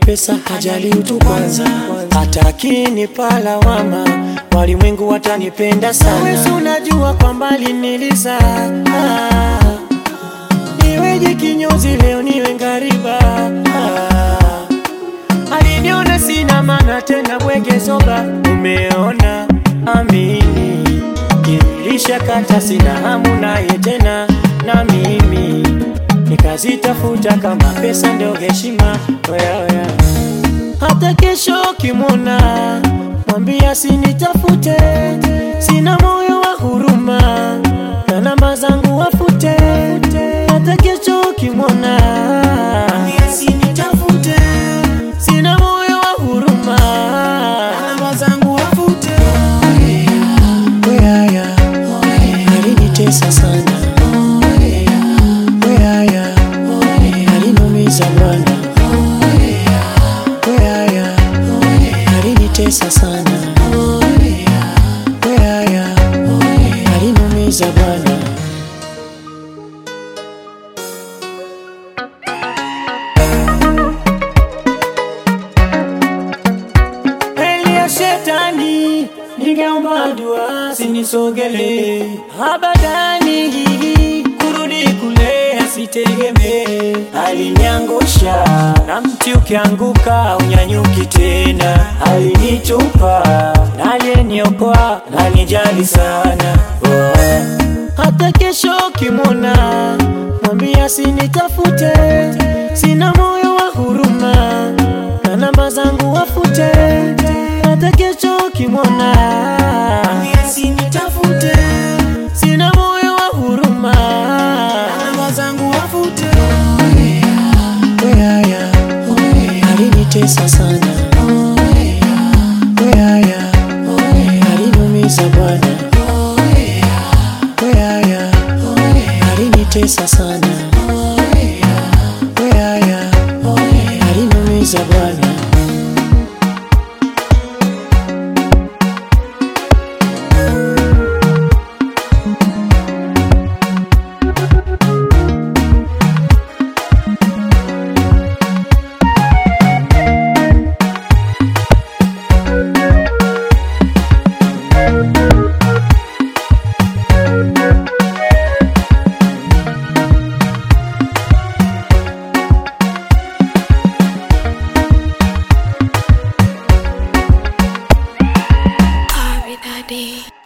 pesa hajali utu kwanza, hata akinipa lawama walimwengu watanipenda sana. Wewe unajua kwa mbali niliza ah, niweje kinyozi leo niwe ngariba ah, aliniona sina maana tena bwege zoba, umeona amini kinilisha kata sina hamu naye tena na mimi nikazitafuta kama pesa ndio heshima oya, oya. Hata kesho kimwona mwambia sinitafute, sina moyo wa huruma na namba zangu wafute. Hata kesho kimwona mwambia sinitafute, sina moyo wa huruma na namba zangu wafute. Oyaya, alinitesa sana Oyaya, aliniumiza bwana Oyaya, alinitesa sana Oyaya, aliniumiza bwana Heli ya shetani ningeomba dua sinisogele abadani kurudi kule asitegemee aliniangusha na mti ukianguka unyanyuki tena alinitupa na aliyeniokoa alinijali sana oh. hata kesho kimwona mwambia sinitafute sina moyo wa huruma na namba zangu wafute hata kesho kimwona mwambia sinitafute sina moyo wa huruma na namba zangu wafute Oyaya, alinitesa sana Oyaya, aliniumiza bwana Oyaya, alinitesa sana Oyaya, aliniumiza bwana Ari Daddy.